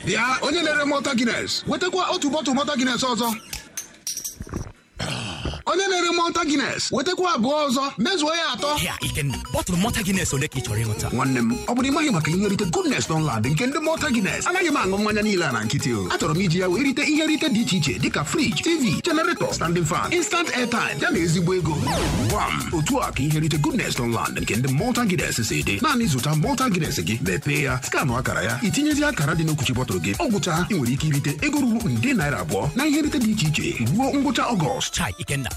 bịa onye na-ere mọta gines wetakwa otu bọtụl mọta gines ọzọ onye na-ere mọta gines wetakwa abụọ ọzọ mezuo ya atọ Ya, Ikenna, bọtụlụ mọta Guinness ole ka ị chọrọ ịṅụta? nwanne m ọ bụrụ ịmaghị maka ihe rite goodness Dunlad nke ndị mọta gines anaghị m aṅụ mmanya niile a na nkịtị o achọrọ m iji ya wee rite ihe rite dị iche iche dịka friji tv generator standing fan instant airtime ya na ezigbo ego gwam otu a ka ihe rite goodness Dunlad nke ndị mọta gines si dị naanị zụta mọta gines gị mepee ya skanụ akara ya itinyezi akara dị n'okwuchi bọtụlụ gị ọ gwụcha ị nwere ike irite ego ruru nde naira abụọ na ihe rite dị iche iche ruo ngwụcha ọgọst Chai, Ikenna,